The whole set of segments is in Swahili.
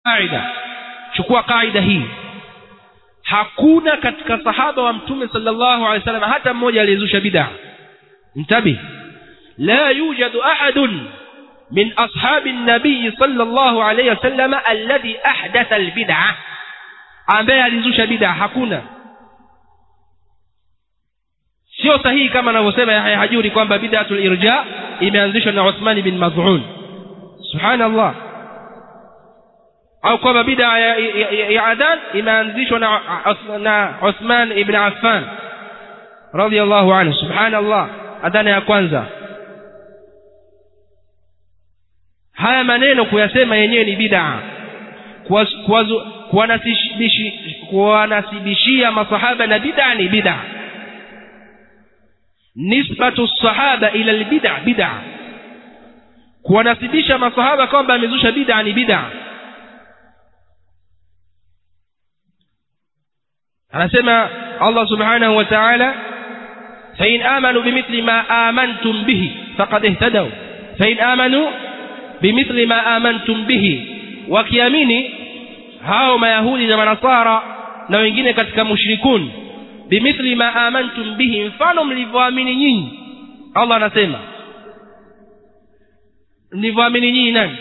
qaida chukua qaida hii hakuna katika sahaba wa mtume sallallahu alaihi wasallam hata mmoja aliyezusha bid'a mtabi la yujadu ahadun min ashabi nabii sallallahu alaihi wasallam alladhi ahdatha albid'a ambaye alizusha bid'a hakuna sio sahihi kama anavyosema Yahya Hajuri kwamba bid'atul irja imeanzishwa na Uthman bin Maz'un subhanallah au kwamba bid'a ya, ya, ya, ya adhan imeanzishwa na na Uthman ibn Affan radiyallahu anhu subhanallah adhana ya kwanza haya maneno kuyasema yenyewe ni bid'a kuwanasibishia masahaba na bid'a ni bid'a nisbatu sahaba ila albid'a bid'a kuwanasibisha masahaba kwamba amezusha bid'a ni bid'a anasema Allah subhanahu wa ta'ala fa in amanu bimithli ma amantum bihi faqad ihtadaw fa in amanu bimithli ma amantum bihi wakiamini hao mayahudi na manasara na wengine katika mushrikun bimithli ma amantum bihi mfano mlivyoamini nyinyi Allah anasema mlivyoamini nyinyi nani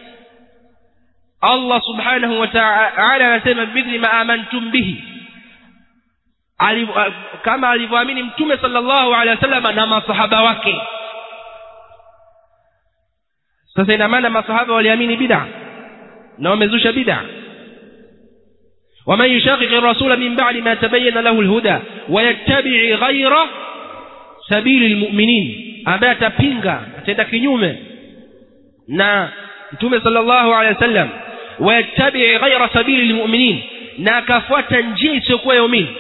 Allah subhanahu wa ta'ala anasema bimithli ma amantum bihi kama alivyoamini mtume sallallahu alaihi wasallam na masahaba wake sasa ina maana masahaba waliamini bid'a na wamezusha bid'a ومن يشاقق الرسول من بعد ما تبين له الهدى ويتبع غير سبيل المؤمنين ambaye atapinga ataenda kinyume na mtume sallallahu alaihi wasallam wayattabi ghaira sabili lilmu'minin na akafuata njia isiyokuwa ya waumini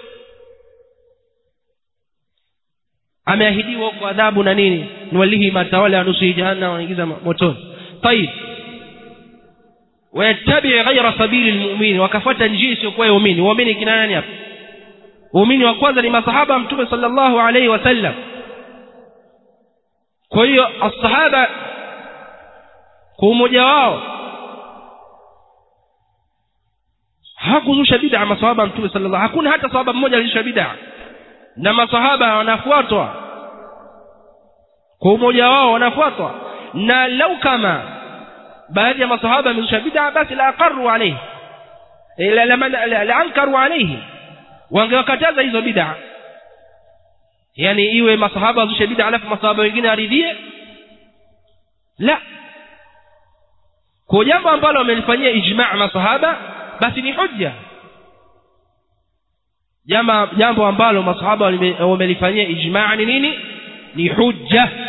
ameahidiwa kwa adhabu na nini nuwalihi matawala nusu jahannam wanaingiza motoni tayib wayattabi ghaira sabili lilmu'minin wakafuata njia isiyokuwa ya waumini waumini kina nani hapa waumini wa kwanza ni masahaba mtume sallallahu alaihi wasallam kwa hiyo asahaba kwa umoja wao hakuzusha bid'a masahaba mtume sallallahu hakuna hata sahaba mmoja alizusha bid'a na masahaba wanafuatwa kwa umoja wao wanafuatwa na lau kama baadhi ya masahaba wamezusha bid'a basi la aqarru alayhi la la la ankaru alayhi wangewakataza hizo bid'a yani iwe masahaba wazushe bid'a alafu masahaba wengine aridhie la kwa jambo ambalo wamelifanyia ijma' masahaba basi ni hujja jambo jambo ambalo masahaba wamelifanyia ijma' ni nini ni hujja